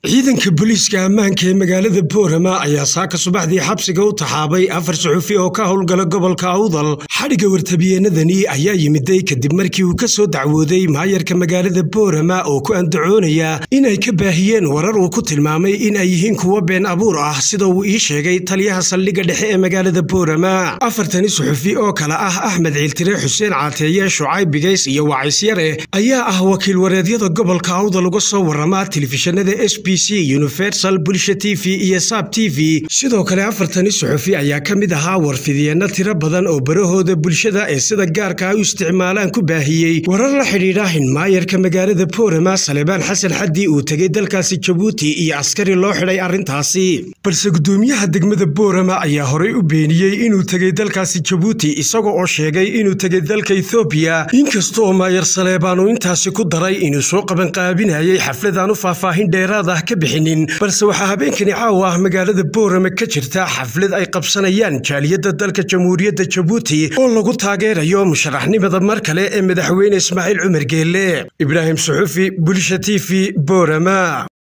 ciidanka booliiska ammaanka ee magaalada boorama ayaa saaka subaxdii xabsiga u taxaabay afar suxufi oo ka howlgala gobolka awdal xadhigga wartabiyeenadani ayaa yimiday kadib markii uu ka soo dacwooday maayarka magaalada boorama oo ku andacoonaya inay ka baahiyeen warar uu ku tilmaamay in ay yihiin kuwo been abuur ah sida uu ii sheegay taliyaha saldhigga dhexe ee magaalada boorama afartani suxufi oo kale ah axmed ciiltire xuseen caateeye shucayb bigays iyo wacisyare ayaa ah wakiil wareedyada gobolka awdal uga soo warama telefishinada s b universal bulsha t v iyo saab t v sidoo kale afartani suxufi ayaa ka mid ahaa warfidiyeenno tiro badan oo barahooda bulshada ee sida gaarka ay u isticmaalaan ku baahiyey warar la xidhiidha in maayarka magaalada boorama salebaan xasan xaddi uu tegey dalkaasi jabuuti iyo askari loo xidhay arrintaasi balse guddoomiyaha degmada boorama ayaa horey u beeniyey inuu tegey dalkaasi jabuuti isaga oo sheegay inuu tegey dalka ethoobiya inkastaoo maayar saleebaan uu intaasi ku daray inuu soo qabanqaabinayay xafladaan u faahfaahin dheeraad ah ka bixinin balse waxaa habeenkani caawa ah magaalada boorama ka jirta xaflad ay qabsanayaan jaaliyadda dalka jamhuuriyadda jabuuti oo lagu taageerayo musharaxnimada mar kale ee madaxweyne ismaaciil cumar geelle ibraahim suxufi bulsha t v boorama